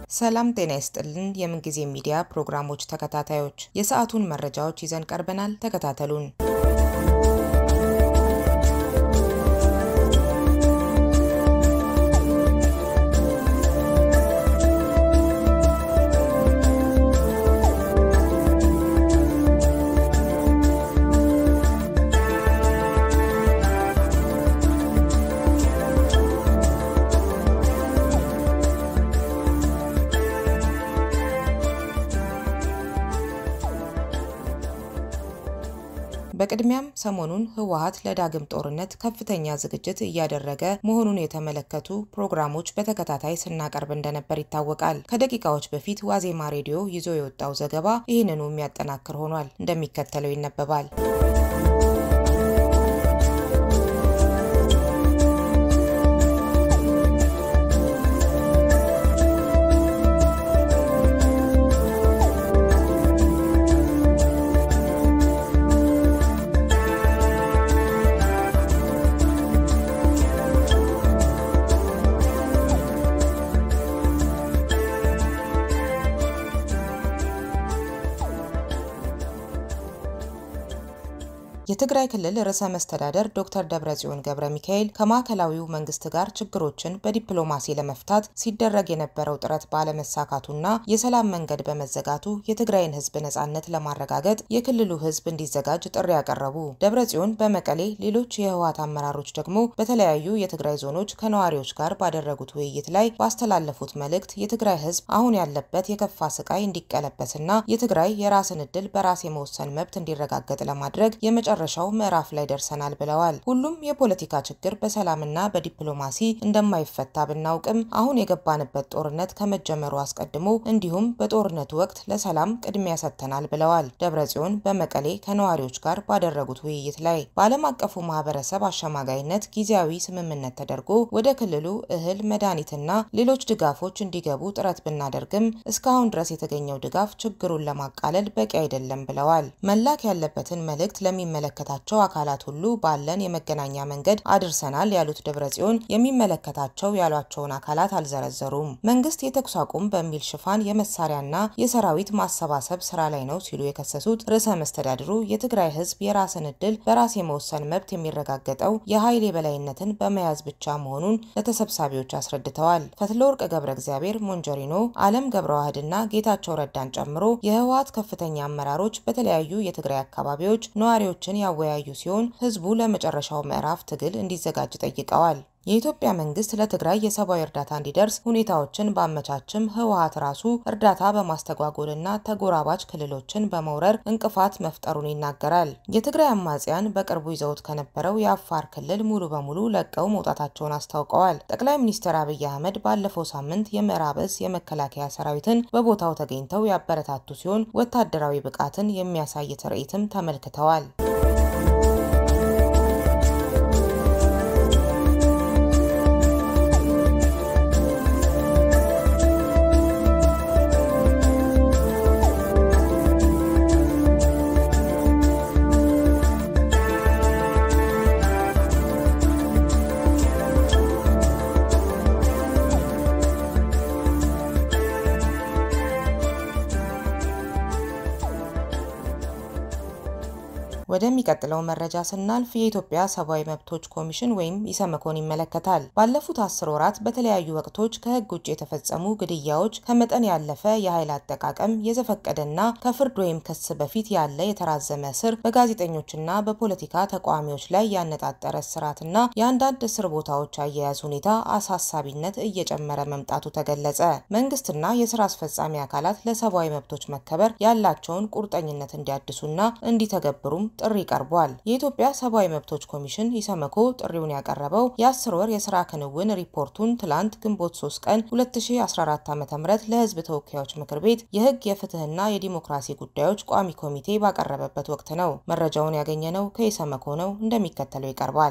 ሰላም ጤና ይስጥልን። የምንጊዜ ሚዲያ ፕሮግራሞች ተከታታዮች የሰዓቱን መረጃዎች ይዘን ቀርበናል። ተከታተሉን። በቅድሚያም ሰሞኑን ህወሓት ለዳግም ጦርነት ከፍተኛ ዝግጅት እያደረገ መሆኑን የተመለከቱ ፕሮግራሞች በተከታታይ ስናቀርብ እንደነበር ይታወቃል። ከደቂቃዎች በፊት ዋዜማ ሬዲዮ ይዞ የወጣው ዘገባ ይህንኑ የሚያጠናክር ሆኗል። እንደሚከተለው ይነበባል። የትግራይ ክልል ርዕሰ መስተዳደር ዶክተር ደብረጽዮን ገብረ ሚካኤል ከማዕከላዊው መንግስት ጋር ችግሮችን በዲፕሎማሲ ለመፍታት ሲደረግ የነበረው ጥረት ባለመሳካቱና የሰላም መንገድ በመዘጋቱ የትግራይን ህዝብ ነጻነት ለማረጋገጥ የክልሉ ህዝብ እንዲዘጋጅ ጥሪ ያቀረቡ ደብረጽዮን በመቀሌ ሌሎች የህወሓት አመራሮች ደግሞ በተለያዩ የትግራይ ዞኖች ከነዋሪዎች ጋር ባደረጉት ውይይት ላይ ባስተላለፉት መልእክት የትግራይ ህዝብ አሁን ያለበት የከፋ ስቃይ እንዲቀለበስና የትግራይ የራስን እድል በራስ የመወሰን መብት እንዲረጋገጥ ለማድረግ የመጨ መጨረሻው ምዕራፍ ላይ ደርሰናል ብለዋል። ሁሉም የፖለቲካ ችግር በሰላምና በዲፕሎማሲ እንደማይፈታ ብናውቅም አሁን የገባንበት ጦርነት ከመጀመሩ አስቀድሞ እንዲሁም በጦርነቱ ወቅት ለሰላም ቅድሚያ ሰጥተናል ብለዋል። ደብረጽዮን በመቀሌ ከነዋሪዎች ጋር ባደረጉት ውይይት ላይ በዓለም አቀፉ ማህበረሰብ አሸማጋይነት ጊዜያዊ ስምምነት ተደርጎ ወደ ክልሉ እህል፣ መድኃኒትና ሌሎች ድጋፎች እንዲገቡ ጥረት ብናደርግም እስካሁን ድረስ የተገኘው ድጋፍ ችግሩን ለማቃለል በቂ አይደለም ብለዋል። መላክ ያለበትን መልእክት ለሚመለ የሚመለከታቸው አካላት ሁሉ ባለን የመገናኛ መንገድ አድርሰናል ያሉት ደብረጽዮን የሚመለከታቸው ያሏቸውን አካላት አልዘረዘሩም። መንግስት የተኩስ አቁም በሚል ሽፋን የመሳሪያና የሰራዊት ማሰባሰብ ስራ ላይ ነው ሲሉ የከሰሱት ርዕሰ መስተዳድሩ የትግራይ ህዝብ የራስን እድል በራስ የመወሰን መብት የሚረጋገጠው የኃይል የበላይነትን በመያዝ ብቻ መሆኑን ለተሰብሳቢዎች አስረድተዋል። ፈትለወርቅ ገብረ እግዚአብሔር ሞንጀሪኖ፣ አለም ገብረ ዋህድና ጌታቸው ረዳን ጨምሮ የህወሓት ከፍተኛ አመራሮች በተለያዩ የትግራይ አካባቢዎች ነዋሪዎችን ያወያዩ ሲሆን ህዝቡ ለመጨረሻው ምዕራፍ ትግል እንዲዘጋጅ ጠይቀዋል። የኢትዮጵያ መንግስት ለትግራይ የሰብአዊ እርዳታ እንዲደርስ ሁኔታዎችን ባመቻችም ህወሓት ራሱ እርዳታ በማስተጓጎልና ተጎራባች ክልሎችን በመውረር እንቅፋት መፍጠሩን ይናገራል። የትግራይ አማጽያን በቅርቡ ይዘውት ከነበረው የአፋር ክልል ሙሉ በሙሉ ለቀው መውጣታቸውን አስታውቀዋል። ጠቅላይ ሚኒስትር አብይ አህመድ ባለፈው ሳምንት የምዕራብ እዝ የመከላከያ ሰራዊትን በቦታው ተገኝተው ያበረታቱ ሲሆን ወታደራዊ ብቃትን የሚያሳይ ትርኢትም ተመልክተዋል። ወደሚቀጥለው መረጃ ስናልፍ የኢትዮጵያ ሰብአዊ መብቶች ኮሚሽን ወይም ኢሰመኮን ይመለከታል። ባለፉት አስር ወራት በተለያዩ ወቅቶች ከህግ ውጭ የተፈጸሙ ግድያዎች፣ ከመጠን ያለፈ የኃይል አጠቃቀም፣ የዘፈቀደና ከፍርድ ወይም ክስ በፊት ያለ የተራዘመ እስር፣ በጋዜጠኞችና በፖለቲካ ተቃዋሚዎች ላይ ያነጣጠረ እስራትና የአንዳንድ እስር ቦታዎች አያያዝ ሁኔታ አሳሳቢነት እየጨመረ መምጣቱ ተገለጸ። መንግስትና የስራ አስፈጻሚ አካላት ለሰብአዊ መብቶች መከበር ያላቸውን ቁርጠኝነት እንዲያድሱና እንዲተገብሩም ጥሪ ቀርቧል። የኢትዮጵያ ሰብአዊ መብቶች ኮሚሽን ኢሰመኮ ጥሪውን ያቀረበው የአስር ወር የስራ ክንውን ሪፖርቱን ትላንት ግንቦት 3 ቀን 2014 ዓ.ም ለህዝብ ተወካዮች ምክር ቤት የህግ የፍትህና የዲሞክራሲ ጉዳዮች ቋሚ ኮሚቴ ባቀረበበት ወቅት ነው። መረጃውን ያገኘነው ከኢሰመኮ ነው፣ እንደሚከተለው ይቀርባል።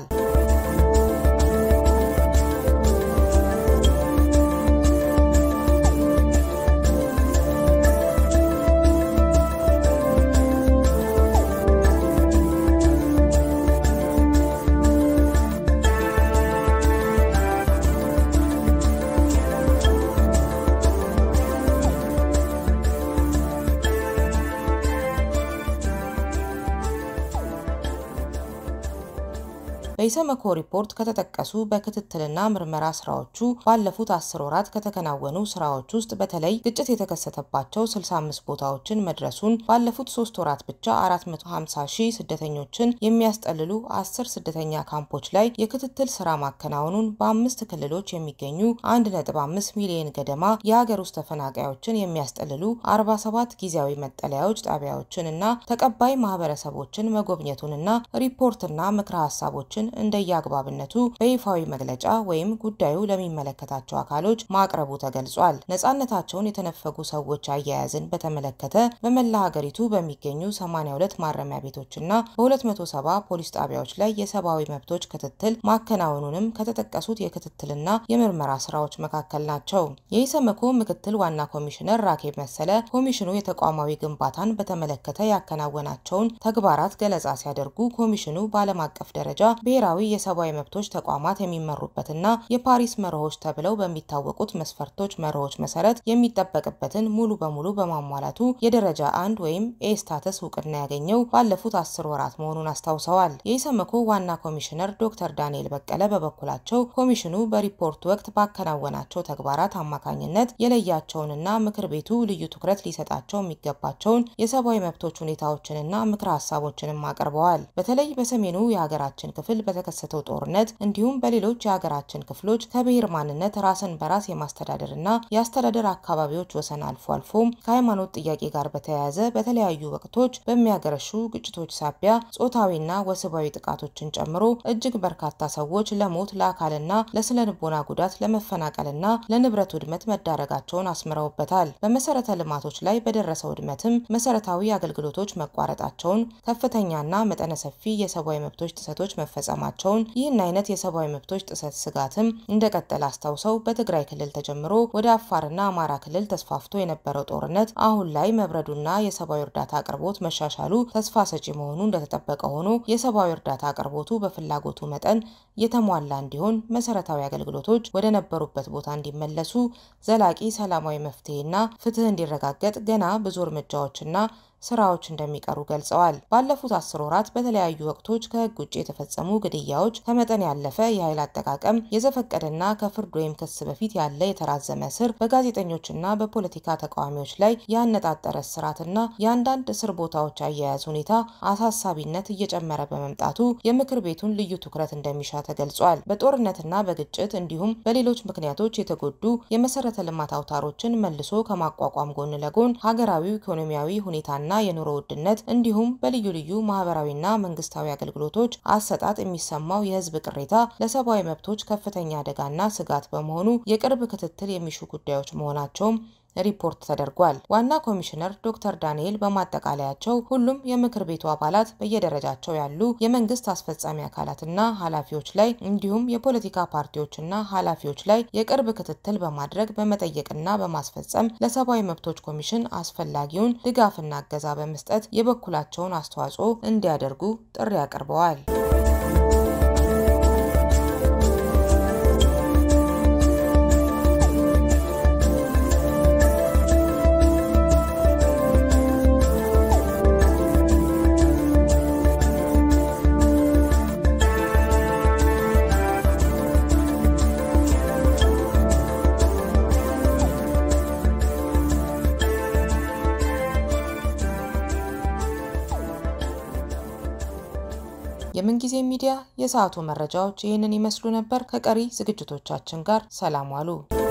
በኢሰመኮ ሪፖርት ከተጠቀሱ በክትትልና ምርመራ ስራዎቹ ባለፉት አስር ወራት ከተከናወኑ ስራዎች ውስጥ በተለይ ግጭት የተከሰተባቸው 65 ቦታዎችን መድረሱን፣ ባለፉት ሶስት ወራት ብቻ 450 ሺህ ስደተኞችን የሚያስጠልሉ አስር ስደተኛ ካምፖች ላይ የክትትል ስራ ማከናወኑን፣ በአምስት ክልሎች የሚገኙ 1.5 ሚሊዮን ገደማ የሀገር ውስጥ ተፈናቃዮችን የሚያስጠልሉ 47 ጊዜያዊ መጠለያዎች ጣቢያዎችን እና ተቀባይ ማህበረሰቦችን መጎብኘቱንና ሪፖርትና ምክረ ሀሳቦችን እንደየአግባብነቱ በይፋዊ መግለጫ ወይም ጉዳዩ ለሚመለከታቸው አካሎች ማቅረቡ ተገልጿል። ነጻነታቸውን የተነፈጉ ሰዎች አያያዝን በተመለከተ በመላ ሀገሪቱ በሚገኙ 82 ማረሚያ ቤቶችና በ270 ፖሊስ ጣቢያዎች ላይ የሰብአዊ መብቶች ክትትል ማከናወኑንም ከተጠቀሱት የክትትልና የምርመራ ስራዎች መካከል ናቸው። የኢሰመኮ ምክትል ዋና ኮሚሽነር ራኬብ መሰለ ኮሚሽኑ የተቋማዊ ግንባታን በተመለከተ ያከናወናቸውን ተግባራት ገለጻ ሲያደርጉ ኮሚሽኑ በዓለም አቀፍ ደረጃ ብሔራዊ የሰብአዊ መብቶች ተቋማት የሚመሩበትና የፓሪስ መርሆች ተብለው በሚታወቁት መስፈርቶች መርሆች መሰረት የሚጠበቅበትን ሙሉ በሙሉ በማሟላቱ የደረጃ አንድ ወይም ኤ ስታተስ እውቅና ያገኘው ባለፉት አስር ወራት መሆኑን አስታውሰዋል። የኢሰመኮ ዋና ኮሚሽነር ዶክተር ዳንኤል በቀለ በበኩላቸው ኮሚሽኑ በሪፖርት ወቅት ባከናወናቸው ተግባራት አማካኝነት የለያቸውንና ምክር ቤቱ ልዩ ትኩረት ሊሰጣቸው የሚገባቸውን የሰብአዊ መብቶች ሁኔታዎችንና ምክረ ሀሳቦችንም አቅርበዋል። በተለይ በሰሜኑ የሀገራችን ክፍል በተከሰተው ጦርነት እንዲሁም በሌሎች የሀገራችን ክፍሎች ከብሔር ማንነት ራስን በራስ የማስተዳደርና የአስተዳደር አካባቢዎች ወሰን አልፎ አልፎም ከሃይማኖት ጥያቄ ጋር በተያያዘ በተለያዩ ወቅቶች በሚያገረሹ ግጭቶች ሳቢያ ጾታዊና ወሲባዊ ጥቃቶችን ጨምሮ እጅግ በርካታ ሰዎች ለሞት ለአካልና ለስነ ልቦና ጉዳት ለመፈናቀልና ለንብረት ውድመት መዳረጋቸውን አስምረውበታል። በመሰረተ ልማቶች ላይ በደረሰው ውድመትም መሰረታዊ አገልግሎቶች መቋረጣቸውን፣ ከፍተኛና መጠነ ሰፊ የሰብአዊ መብቶች ጥሰቶች መፈጸማቸውን፣ ይህን አይነት የሰብአዊ መብቶች ጥሰት ስጋትም እንደቀጠለ አስታውሰው በትግራይ ክልል ተጀምሮ ወደ አፋርና አማራ ክልል ተስፋፍቶ የነበረው ጦርነት አሁን ላይ መብረዱና የሰብአዊ እርዳታ አቅርቦት መሻሻሉ ተስፋ ሰጪ መሆኑ እንደተጠበቀ ሆኖ የሰብአዊ እርዳታ አቅርቦቱ በፍላጎቱ መጠን የተሟላ እንዲሆን መሰረታዊ አገልግሎቶች ወደ ነበሩበት ቦታ እንዲመለሱ ዘላቂ ሰላማዊ መፍትሄና ፍትህ እንዲረጋገጥ ገና ብዙ እርምጃዎችና ስራዎች እንደሚቀሩ ገልጸዋል። ባለፉት አስር ወራት በተለያዩ ወቅቶች ከህግ ውጭ የተፈጸሙ ግድያዎች፣ ከመጠን ያለፈ የኃይል አጠቃቀም፣ የዘፈቀደና ከፍርድ ወይም ክስ በፊት ያለ የተራዘመ እስር፣ በጋዜጠኞችና በፖለቲካ ተቃዋሚዎች ላይ ያነጣጠረ እስራትና የአንዳንድ እስር ቦታዎች አያያዝ ሁኔታ አሳሳቢነት እየጨመረ በመምጣቱ የምክር ቤቱን ልዩ ትኩረት እንደሚሻ ተገልጿል። በጦርነትና በግጭት እንዲሁም በሌሎች ምክንያቶች የተጎዱ የመሰረተ ልማት አውታሮችን መልሶ ከማቋቋም ጎን ለጎን ሀገራዊ ኢኮኖሚያዊ ሁኔታና ና የኑሮ ውድነት እንዲሁም በልዩ ልዩ ማህበራዊና መንግስታዊ አገልግሎቶች አሰጣጥ የሚሰማው የህዝብ ቅሬታ ለሰብአዊ መብቶች ከፍተኛ አደጋና ስጋት በመሆኑ የቅርብ ክትትል የሚሹ ጉዳዮች መሆናቸውም ሪፖርት ተደርጓል። ዋና ኮሚሽነር ዶክተር ዳንኤል በማጠቃለያቸው ሁሉም የምክር ቤቱ አባላት በየደረጃቸው ያሉ የመንግስት አስፈጻሚ አካላትና ኃላፊዎች ላይ እንዲሁም የፖለቲካ ፓርቲዎችና ኃላፊዎች ላይ የቅርብ ክትትል በማድረግ በመጠየቅና በማስፈጸም ለሰብአዊ መብቶች ኮሚሽን አስፈላጊውን ድጋፍና እገዛ በመስጠት የበኩላቸውን አስተዋጽኦ እንዲያደርጉ ጥሪ አቅርበዋል። የምንጊዜ ሚዲያ የሰዓቱ መረጃዎች ይህንን ይመስሉ ነበር። ከቀሪ ዝግጅቶቻችን ጋር ሰላም ዋሉ።